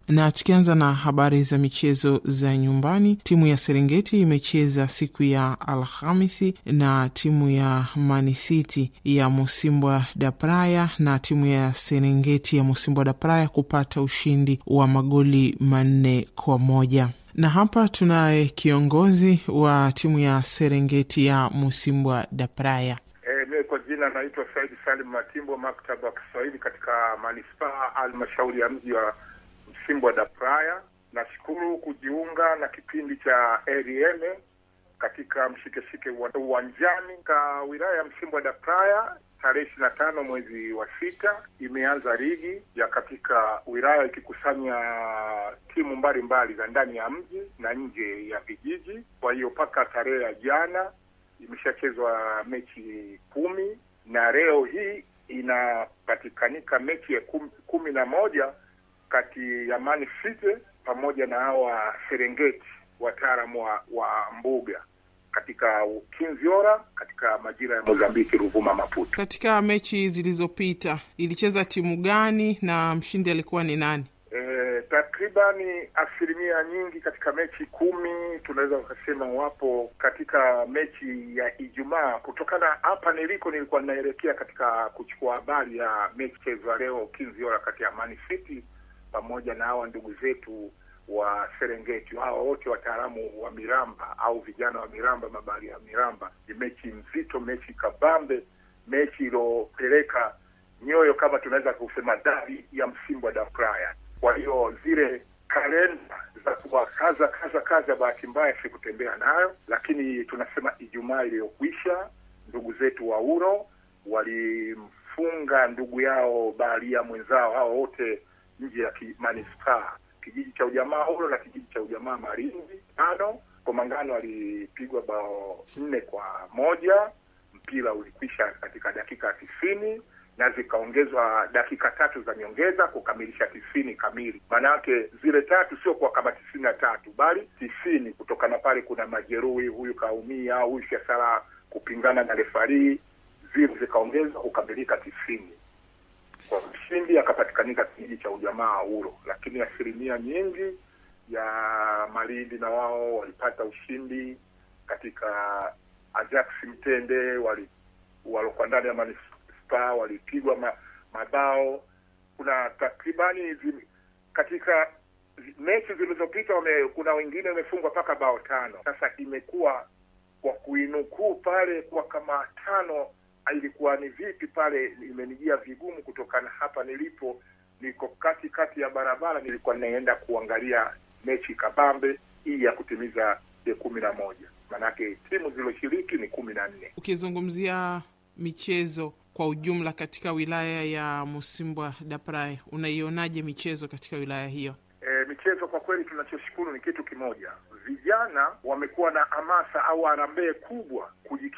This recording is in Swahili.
Na tukianza na habari za michezo za nyumbani, timu ya Serengeti imecheza siku ya Alhamisi na timu ya Manisiti ya Musimbwa da Praia, na timu ya Serengeti ya Musimbwa da Praia kupata ushindi wa magoli manne kwa moja na hapa tunaye kiongozi wa timu ya Serengeti ya Musimbwa da Praia. E, mimi kwa jina naitwa Saidi Salim Matimbo, maktaba wa Kiswahili katika manispaa halmashauri ya mji wa Msimbwa da Praia. Nashukuru kujiunga na kipindi cha ARM katika mshikeshike uwanjani ka wilaya ya Msimbwa da Praia. Tarehe ishirini na tano mwezi wa sita imeanza ligi ya katika wilaya ikikusanya timu mbalimbali za ndani ya mji na nje ya vijiji. Kwa hiyo mpaka tarehe ya jana imeshachezwa mechi kumi na leo hii inapatikanika mechi ya kumi, kumi na moja kati ya Man City pamoja na hawa Serengeti wataalamu wa, wa mbuga katika Kinziora katika majira ya Mozambiki, Ruvuma, Maputo. Katika mechi zilizopita ilicheza timu gani na mshindi alikuwa ni nani? E, takribani asilimia nyingi katika mechi kumi tunaweza ukasema wapo katika mechi ya Ijumaa. Kutokana hapa niliko, nilikuwa ninaelekea katika kuchukua habari ya mechi chezwa leo Kinziora kati ya Man City pamoja na hawa ndugu zetu wa Serengeti. Hawa wote wataalamu wa miramba au vijana wa miramba, mabari ya miramba. Ni mechi nzito, mechi kabambe, mechi ilopeleka nyoyo kama tunaweza kusema dabi ya Msimbwa da Praia. Kwa hiyo zile kalenda za kuwa kaza kaza kaza, bahati mbaya sikutembea nayo, lakini tunasema Ijumaa iliyokwisha ndugu zetu wa Uro walimfunga ndugu yao baharia mwenzao, hao wote nje ya manispaa kijiji cha ujamaa Uro na kijiji cha ujamaa Marinzi tano. Komangano alipigwa bao nne kwa moja. Mpira ulikwisha katika dakika tisini na zikaongezwa dakika tatu za nyongeza kukamilisha tisini kamili. Maanake zile tatu sio kwa kama tisini na tatu bali tisini. Kutokana pale kuna majeruhi, huyu kaumia, huyu siasara kupingana na refarii, zile zikaongezwa kukamilika tisini kwa mshindi akapatikanika kijiji cha ujamaa Uro, lakini asilimia nyingi ya Malindi na wao walipata ushindi katika Ajax Mtende, waliokuwa ndani ya manispaa walipigwa ma, mabao. Kuna takribani zi, katika mechi zilizopita kuna wengine wamefungwa mpaka bao tano. Sasa imekuwa kwa kuinukuu pale kwa kama tano ilikuwa ni vipi pale, imenijia vigumu kutokana hapa nilipo, niko kati kati ya barabara, nilikuwa ninaenda kuangalia mechi kabambe hii ya kutimiza ya kumi na moja, maanake timu zilizoshiriki ni kumi na nne. Ukizungumzia michezo kwa ujumla katika wilaya ya Musimbwa da Praia, unaionaje michezo katika wilaya hiyo? E, michezo kwa kweli tunachoshukuru ni kitu kimoja, vijana wamekuwa na hamasa au harambee kubwa